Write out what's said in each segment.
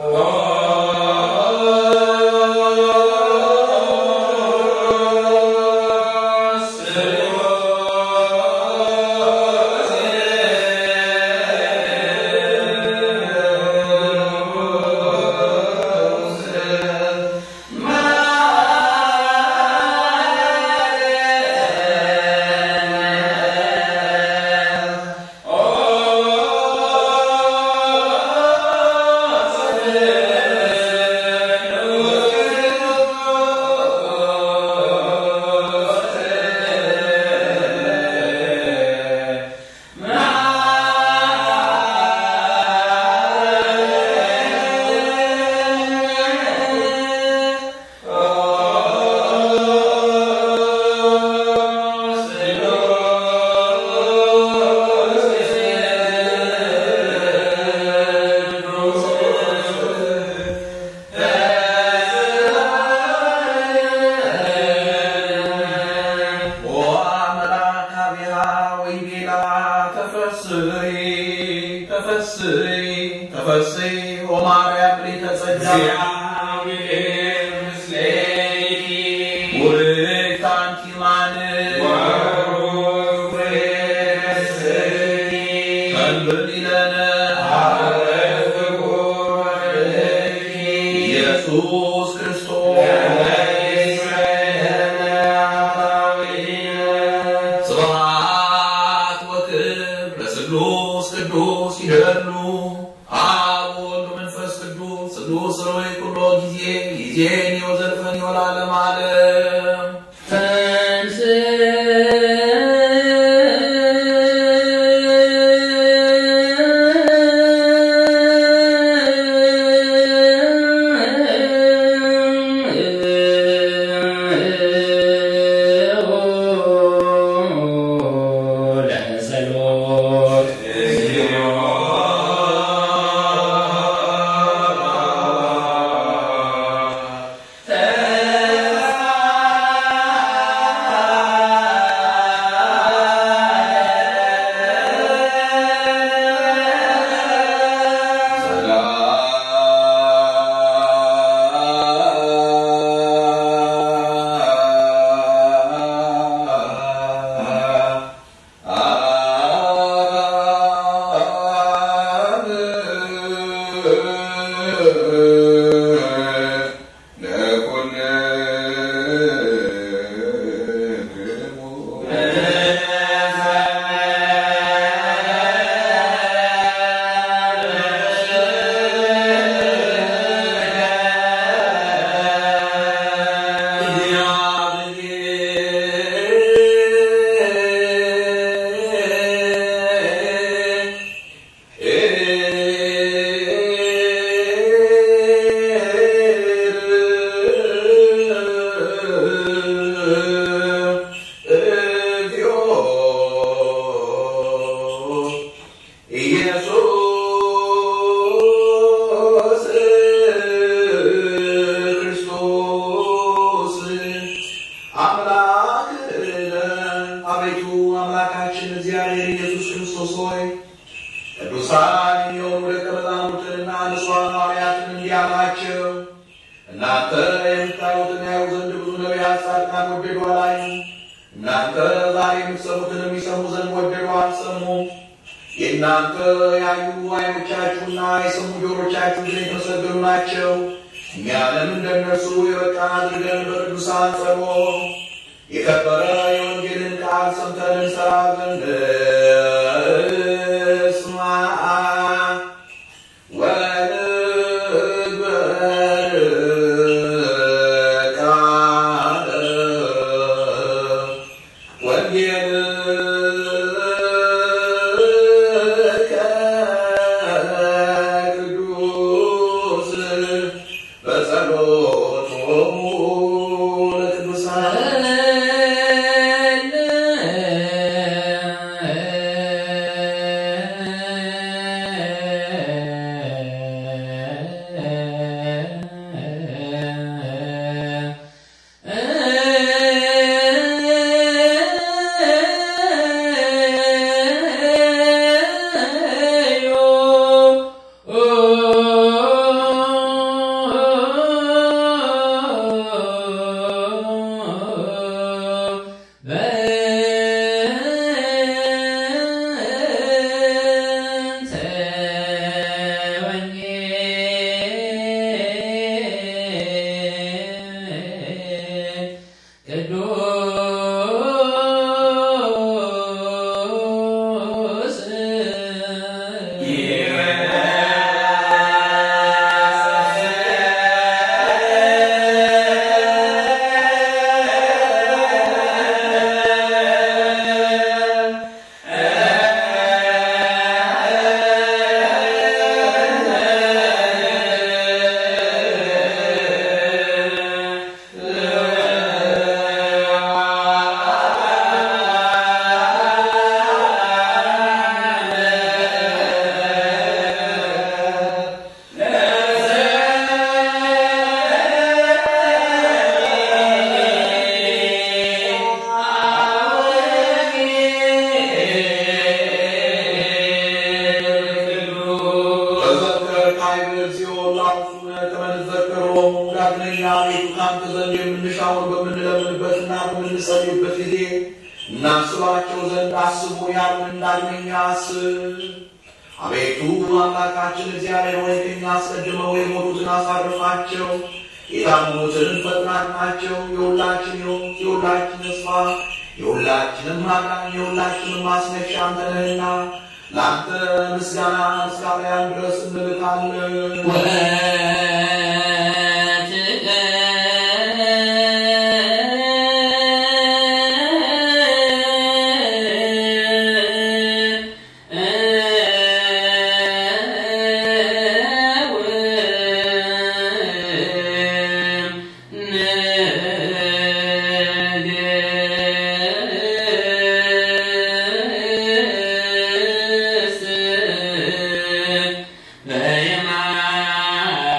ኢየሱስ ክርስቶስ ስብሐት ወክብር ለስሉስ ቅዱስ ይደሉ አብ ወወልድ ወመንፈስ ቅዱስ ስሉስ ሮይ ኩሎ ጊዜ ጊዜን ወዘልፈን ወለዓለመ ዓለም ኢየሱስ ክርስቶስ አምላክነ አቤቱ አምላካችን እግዚአብሔር ኢየሱስ ክርስቶስ ሆይ ቅዱሳን የሆኑ ደቀ መዛሙርትንና ንጹሐን ሐዋርያትን እንዲህ አላቸው። እናንተ የምታዩትን ያዩ ዘንድ ብዙ ነቢያት፣ ጻድቃን ወደዱ አላዩ። እናንተ ዛሬ የምትሰሙትን የሚሰሙ ዘንድ ወደዱ አልሰሙም። የእናንተ ያዩ ዓይኖቻችሁና የሰሙ ጆሮቻችሁ ግን የተመሰገኑ ናቸው። እኛንም እንደነርሱ የበቃን አድርገን በቅዱሳን ጸሎት የከበረ የወንጌልን ቃል ሰምተን እንሰራ ዘንድ እስማ ወንግበር ቃለ ወንጌልከ ቅዱስ በጸሎቶሙ ለቅዱሳን እግዚኦ ላውሱነ ከመንዘከሮሙ ዳግመኛ ቤቱ ካንተ ዘንድ የምንሻውን በምንለምንበትና በምንጸልይበት ጊዜ እናስባቸው ዘንድ አስቡ ያሉን ዳግመኛ አስብ። አቤቱ አምላካችን እግዚአብሔር ሆይ ከእኛ አስቀድመው የሞቱትን አሳርፋቸው፣ የታመሙትን ፈጥናናቸው። የሁላችን ሕይወት፣ የሁላችን ተስፋ፣ የሁላችንም ማዳን፣ የሁላችንም ማስነሻ አንተ ነህና ለአንተ ምስጋና እስካሁን ድረስ እንልካለን። በየማ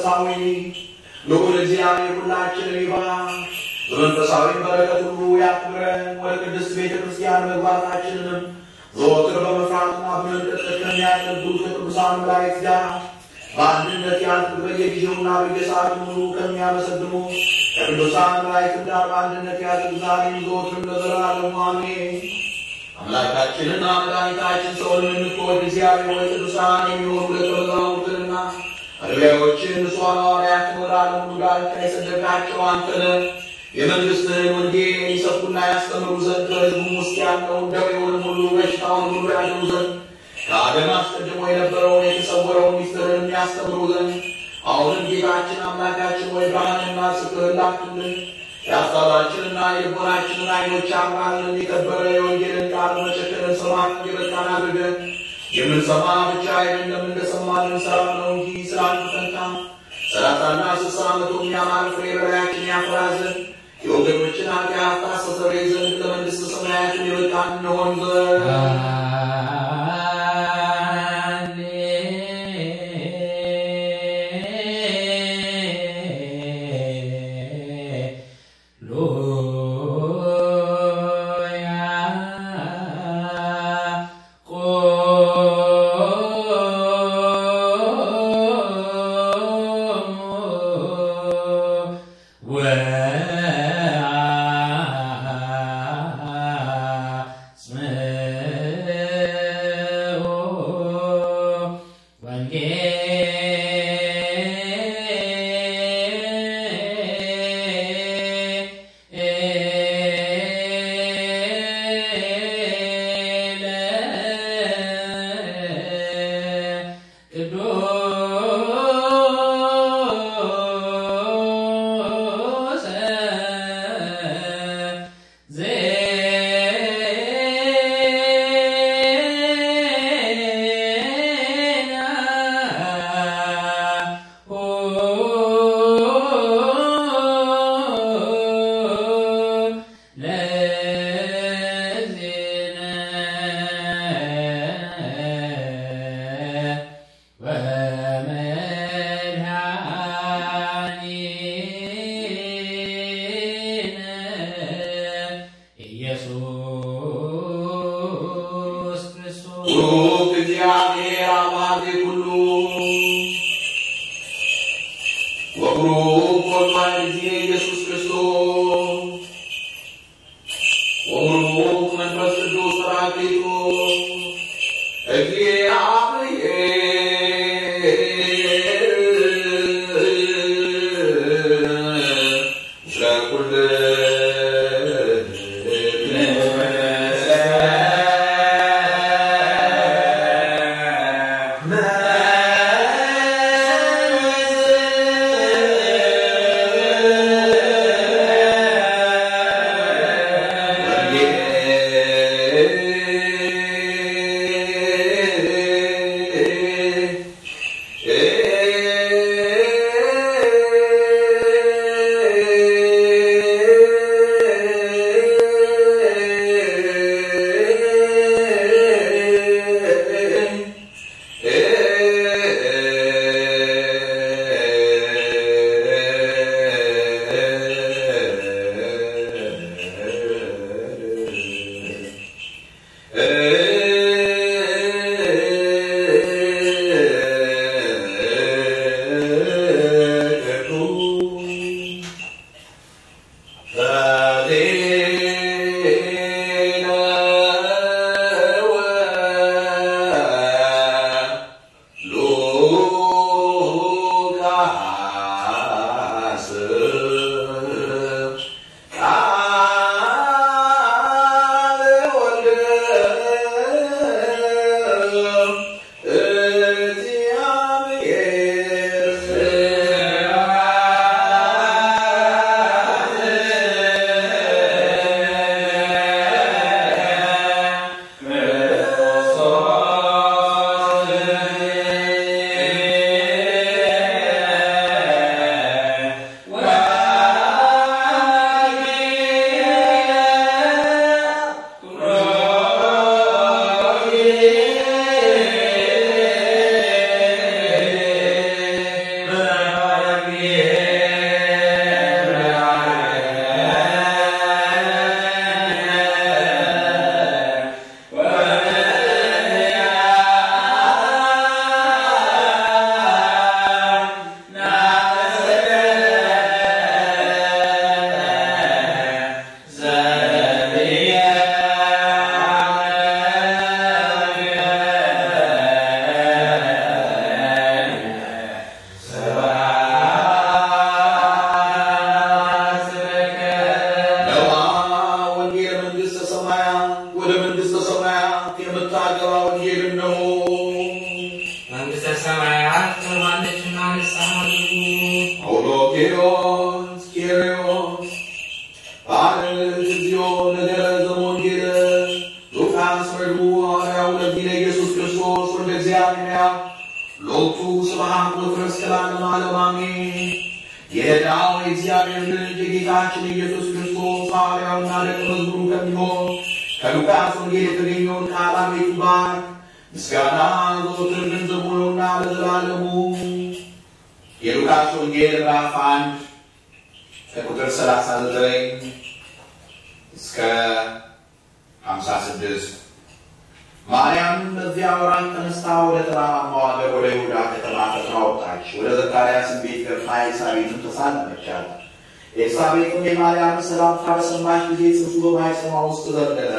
መንፈሳዊ ልዑል እግዚአብሔር ሁላችንን ይባርክ፣ በመንፈሳዊ በረከት ሁሉ ያክብረን። ወደ ቅድስት ቤተ ክርስቲያን መግባታችንንም ዘወትር በመፍራትና በመንቀጥቀጥ ከሚያገለግሉት ከቅዱሳን መላእክት ጋር በአንድነት ያልክ በየጊዜውና በየሰዓቱ ሁሉ ከሚያመሰግኑ ከቅዱሳን መላእክት ጋር በአንድነት ያድርግ ዛሬም ዘወትርም ለዘላለሙ አሜን። አምላካችንና መድኃኒታችን ሰውን የምትወድ እግዚአብሔር ወይ ቅዱሳን የሚሆኑ ደቀ መዛሙርትንና አገልጋዮችን ንጹሐን ሐዋርያትን ወደ ዓለም ሁሉ ዳርቻ የሰደድካቸው አንተ ነህ። የመንግሥትህን ወንጌል ይሰብኩና ያስተምሩ ዘንድ ከሕዝቡም ውስጥ ያለውን ደዌውንም ሁሉ በሽታውን ሁሉ ያድኑ ዘንድ ከአደም አስቀድሞ የነበረውን የተሰወረውን ሚስጥርን የሚያስተምሩ ዘንድ አሁንም ጌታችን አምላካችን ወይ ብርሃንና ጽድቅ ላክልን። የሀሳባችንና የልቦናችንን ዓይኖች አብራልን። የከበረ የወንጌልን ቃል መሸከልን ሰማን የበቃን አድርገን የምንሰማ ብቻ አይደለም እንደሰማን እንሰራ ነው እንጂ ስለ አንተ ፈንታ ሰላሳና ስልሳ መቶ የሚያማር ፍሬ በላያችን ያፈራ ዘንድ የወገኖችን ኃጢአት ታስተሰርይ ዘንድ ለመንግሥተ ሰማያትን የበቃን እንሆን ዘንድ ሩቅ እግዚአብሔር አባቴ ሁሉ ወብሩክ ወልድ ጊዜ ኢየሱስ ክርስቶስ ወብሩክ መንፈስ ቅዱስ ጰራቅሊጦስ እግዚአብሔር ምስለ ኩልነ ኬሪዮስ ኬሪዮስ ባርክ እግዚኦ ነገረ ዘወንጌል ሉቃስ ረድኡ ሐዋርያው ለዚህ ለኢየሱስ ክርስቶስ ወልደ እግዚአብሔር ሎቱ ስብሐት ወትረስክ ለዓለመ ዓለም አሜን። የዳው የእግዚአብሔር ልጅ የጌታችን ኢየሱስ ክርስቶስ ሐዋርያውና ደቀ መዝሙሩ ከሚሆን ከሉቃስ ወንጌል የተገኘውን ቃል አቤቱ ባርክ። ምስጋና ዘወትር ገንዘቡ ነውና ለዘላለሙ። የሉቃስ ወንጌል ምዕራፍ አንድ ከቁጥር 39 እስከ 56 ማርያም በዚያ ወራት ተነስታ ወደ ተራራማው አገር ወደ ይሁዳ ከተማ ፈጥና ወጣች። ወደ ዘካርያስም ቤት ገብታ ኤልሳቤጥን ተሳለመቻት። ኤልሳቤጥም የማርያምን ሰላምታ በሰማች ጊዜ ጽንሱ በማኅፀኗ ውስጥ ዘለለ።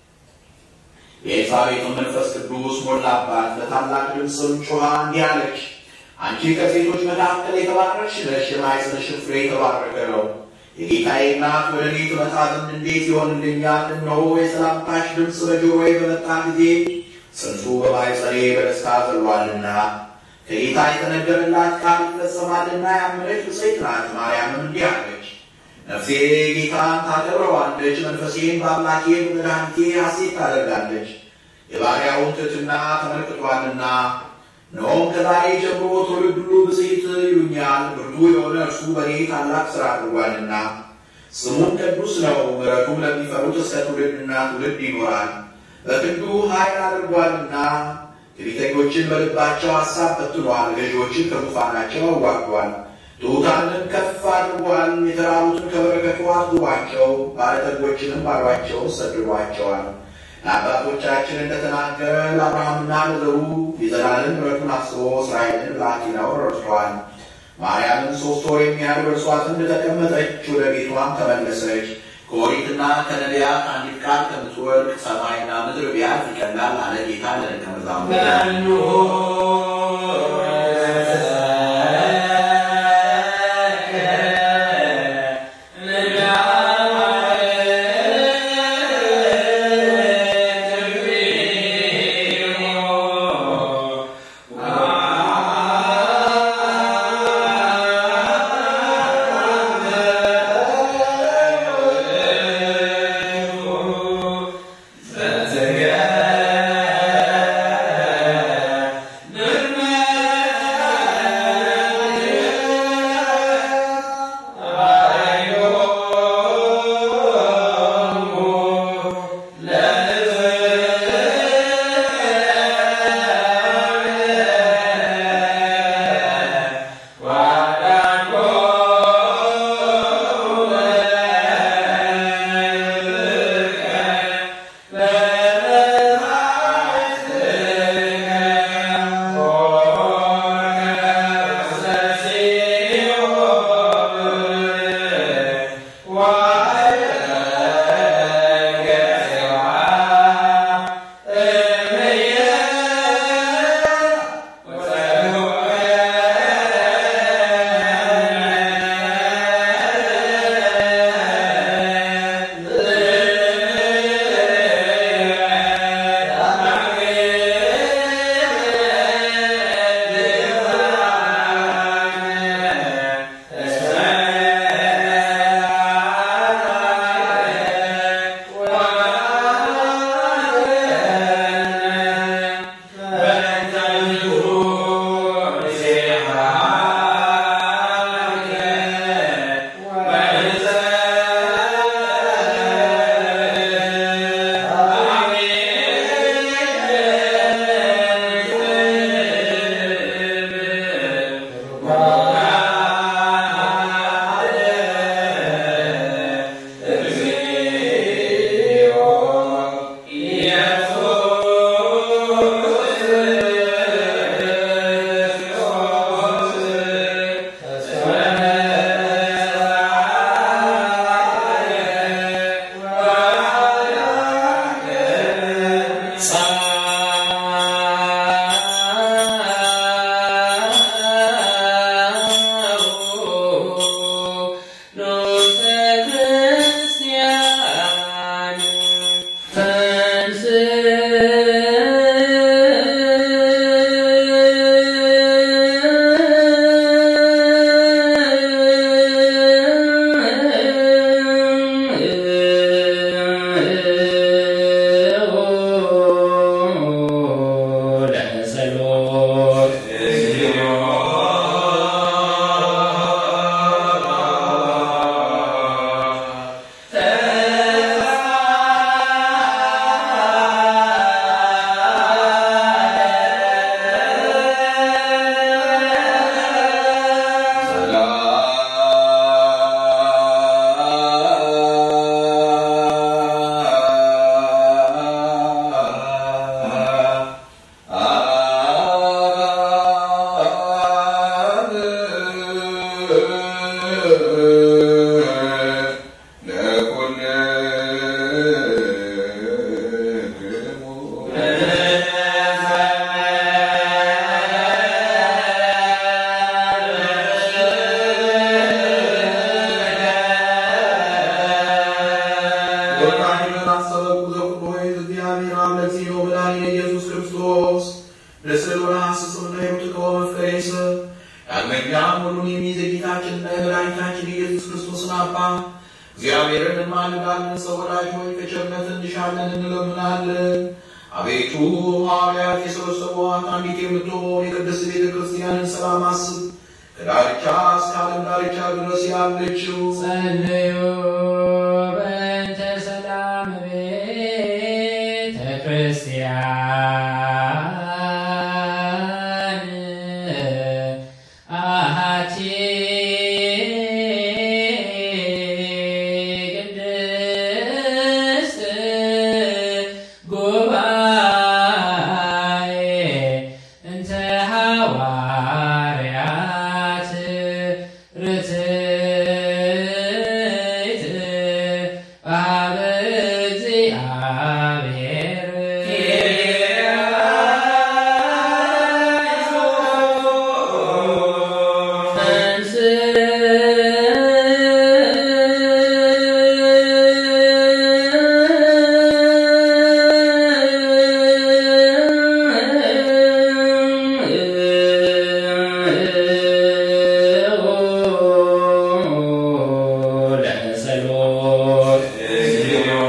የኤልሳቤጥም መንፈስ ቅዱስ ሞላባት። በታላቅ ድምፅም ጮኻ እንዲህ አለች፣ አንቺ ከሴቶች መካከል የተባረክሽ ነሽ፣ የማኅፀንሽም ፍሬ የተባረከ ነው። የጌታዬ እናት ወደ እኔ ትመጣ ዘንድ እንዴት ይሆንልኛል? እነሆ የሰላምታሽ ድምፅ በጆሮዬ በመጣ ጊዜ ጽንሱ በማኅፀኔ በደስታ ዘሏልና ከጌታ የተነገረላት ቃል ይፈጸማልና ያመነች ብፅዕት ናት። ማርያምም እንዲህ አለች፣ ነፍሴ ጌታን ታከብረዋለች፣ መንፈሴን በአምላኬ በመድኃኒቴ ሐሴት ታደርጋለች። የባሪያውን ትሕትና ተመልክቷልና እነሆም ከዛሬ ጀምሮ ትውልድ ሁሉ ብፅዕት ይሉኛል። ብርቱ የሆነ እርሱ በእኔ ታላቅ ሥራ አድርጓልና ስሙም ቅዱስ ነው። ምሕረቱም ለሚፈሩት እስከ ትውልድና ትውልድ ይኖራል። በክንዱ ኃይል አድርጓልና ትዕቢተኞችን በልባቸው ሐሳብ በትኗል። ገዢዎችን ከዙፋናቸው አዋርዷል። ትሑታንን ከፍ አድርጓል። የተራቡትን ከበረከቱ አስግቧቸው፣ ባለጠጎችንም ባዷቸው ሰድዷቸዋል። ለአባቶቻችን እንደተናገረ ለአብርሃምና ለዘሩ የዘላለም ምሕረቱን አስቦ እስራኤልን ብላቴናው ረድቷል። ማርያምን ሦስት ወር የሚያህል በእርሷ ዘንድ ተቀመጠች፣ ወደ ቤቷም ተመለሰች። ከኦሪትና ከነቢያት አንዲት ቃል ከምትወድቅ ሰማይና ምድር ቢያልፍ ይቀላል አለ ጌታ ለደቀ መዛሙርቱ። ወርቃኒነት አሰበኩ ዘኩሎ እግዚአብሔር አምላክ ሲኖ መድኃኒነ ኢየሱስ ክርስቶስ ለስዕሉና ስስምና የምትቀወ መፍቀሬሰ ዳግመኛም ሁሉን የሚይዝ የጌታችንና የመድኃኒታችን የኢየሱስ ክርስቶስን አባ እግዚአብሔርን እንማልዳለን። ሰው ወዳጅ ሆይ ከቸርነት እንሻለን እንለምናለን። አቤቱ ሐዋርያት የሰበሰቧት አንዲት የምትሆን የቅድስት ቤተ ክርስቲያንን ሰላም አስብ። ከዳርቻ እስከ ዓለም ዳርቻ ድረስ ያለችው ጸልዩ በእንተ ሰላም ቤተ ክርስቲያን አሐቲ ቅድስት ጉባኤ እንተ ሐዋርያት ርትዕት በኀበ እግዚአብሔር ለጸሎት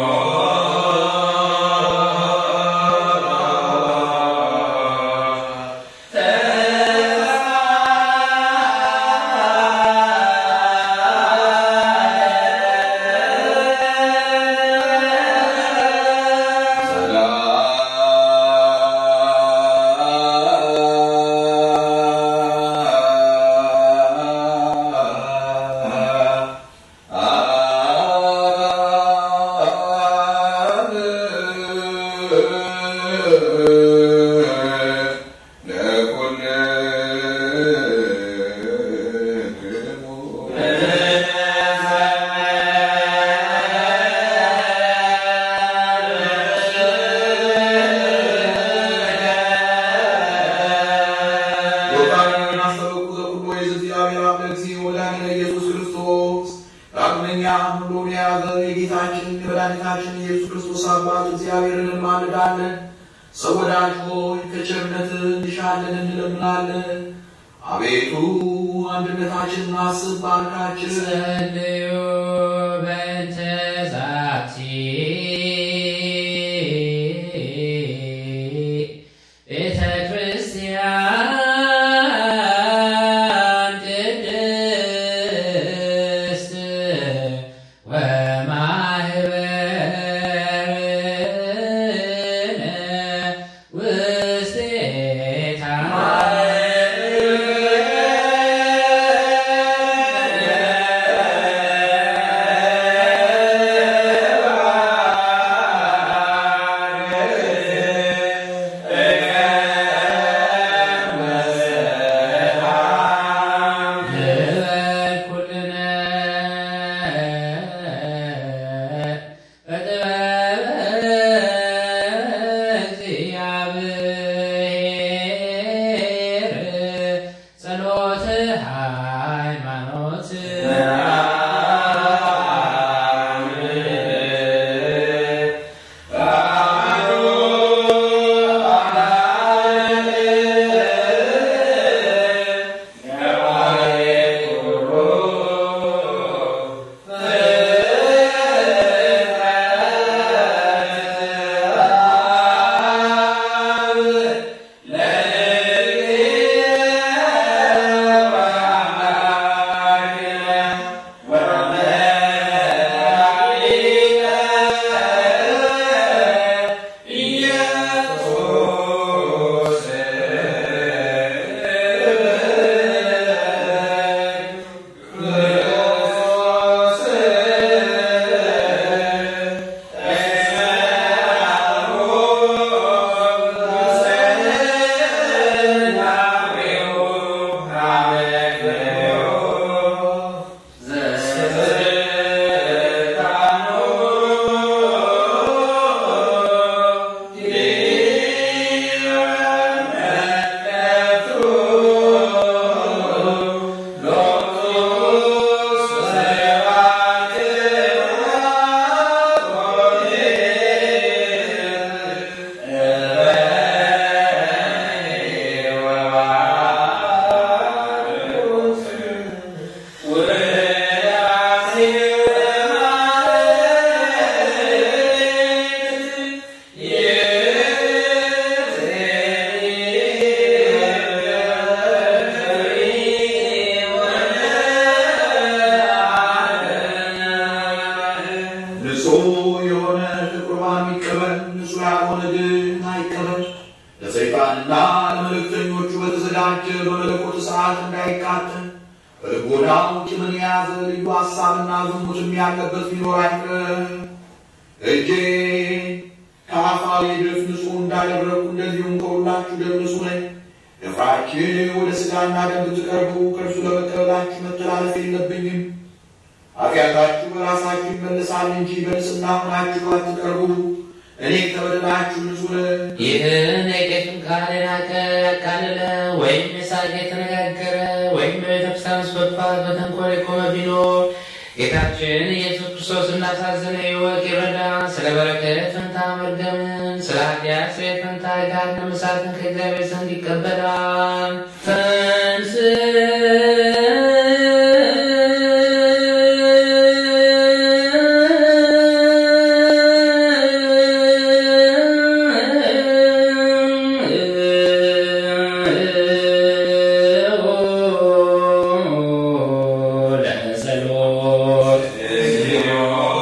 ዮርዳኖስን አሰበኩ ዘኩሎ የእግዚአብሔር አብ ለእግዚእ ወላዲነ ኢየሱስ ክርስቶስ ዳግመኛ ሁሉን የያዘ የጌታችን የመድኃኒታችን የኢየሱስ ክርስቶስ አባት እግዚአብሔርን እንማልዳለን። ሰው ወዳጅ ሆይ ከቸርነት እንሻለን እንለምናለን። አቤቱ አንድነታችንን አስብ፣ ባርካችን። ጸልዩ በእንተ ዛቲ ቤተ ክርስቲያን ቅድስት ወማህበርነ ውስቴታ በልቦናው ቂምን የያዘ ልዩ ሐሳብና ዝሙትም ያለበት ቢኖር አይቅር። እጄ ከአፋዊ ድፍ ንጹሕ እንዳደረጉ እንደዚሁም ከሁላችሁ ደም ንጹሕ ነኝ። ደፍራችሁ ወደ ሥጋና ደም ብትቀርቡ ከእርሱ ለመቀበላችሁ መተላለፍ የለብኝም። ኃጢአታችሁ በራሳችሁ ይመልሳል እንጂ በንጽሕና ሆናችሁ አትቀርቡ። እኔ ከበደላችሁ ንጹሕ ነኝ። ይህን የቄስም ቃል የናቀ ያቃለለ ወይም የሳቅ የተነጋገረ ወይም በቤተክርስቲያን ውስጥ በክፋት በተንኮል የቆመ ቢኖር ጌታችን ኢየሱስ ክርስቶስ እንዳሳዘነ ይወቅ ይረዳ። ስለ በረከት ፈንታ መርገምን፣ ስለ ኃጢአት ስርየት ፈንታ ገሃነመ እሳትን ከእግዚአብሔር ዘንድ ይቀበላል። ለጸሎት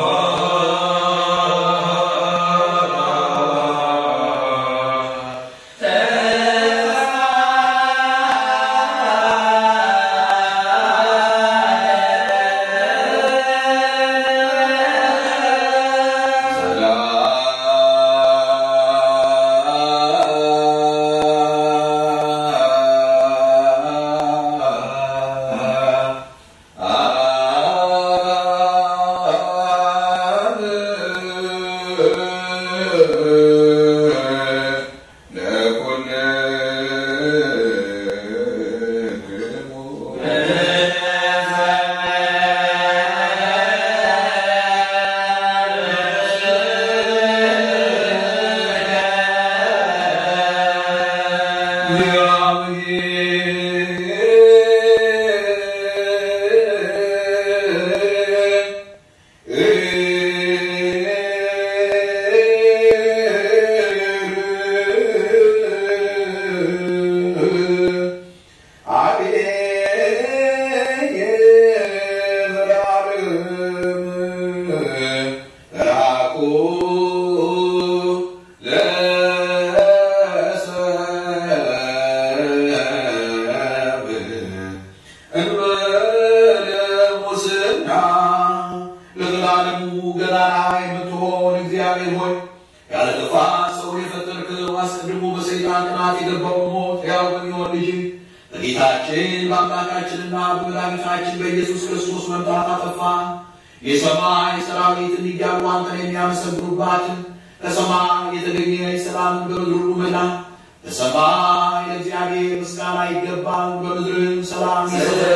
ለዘላለሙ ገናና የምትሆን እግዚአብሔር ሆይ ያለ ጥፋት ሰውን የፈጠርከው አስቀድሞ በሰይጣን ቅናት የገባውን ሞት ሕያው በሚሆን ልጅ በጌታችን በአምላካችንና በመድኃኒታችን በኢየሱስ ክርስቶስ መምጣት አጠፋ። የሰማይ ሰራዊት እያሉ አንተን የሚያመሰግኑባትን ከሰማይ የተገኘ ሰላም በምድር ሁሉ መላ። በሰማይ ለእግዚአብሔር ምስጋና ይገባል፣ በምድርም ሰላም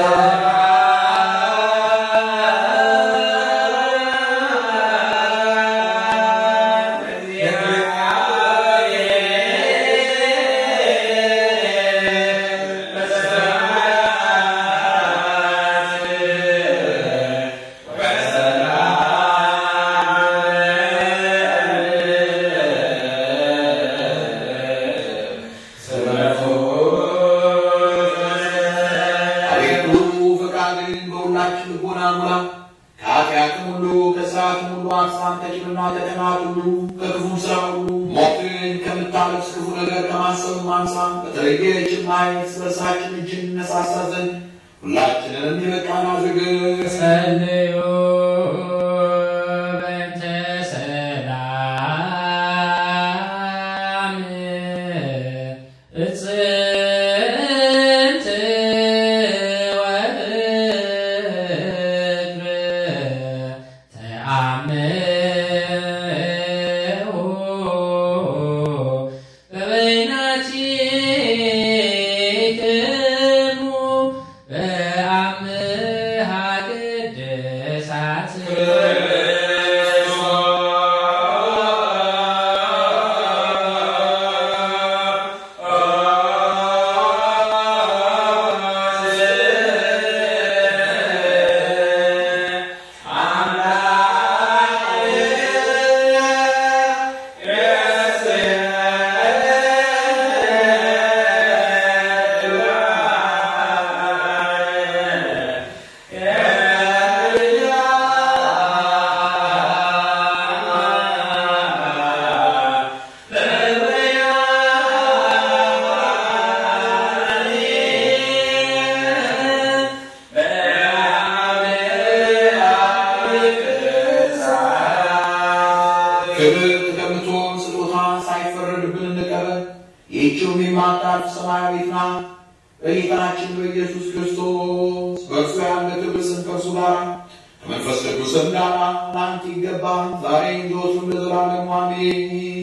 አቤቱ ፈቃድን በሁላችን ልቦና ሙላ። ከኃጢአትም ሁሉ ከሥርዓትም ሁሉ አንሳን፣ ከቂምና ከቅናት ሁሉ ከክፉም ሥራ ሁሉ ሞትን ከምታለቅስ ክፉ ነገር ከማሰብም አንሳን። በተለየች ማየት በርሳችን እጅ እንነሳሳ ዘንድ ሁላችንንም የበቃን አድርገን ጸልዩ በእንተ ሰላም እጽንት ወፍቅር ተአምዑ በበይናቲክሙ በአምሃ ቅድስት ክብር ከምትሆን ስጦታ ሳይፈረድብን እንቀበል። ይህችውም የማታልፍ ሰማያዊት ናት። በጌታችን በኢየሱስ ክርስቶስ በእርሱ ያለ ክብር ስም ከእርሱ ጋር ከመንፈስ ቅዱስም ጋር ለአንተ ይገባል ዛሬ ዘወትርም ለዘላለሙ አሜን።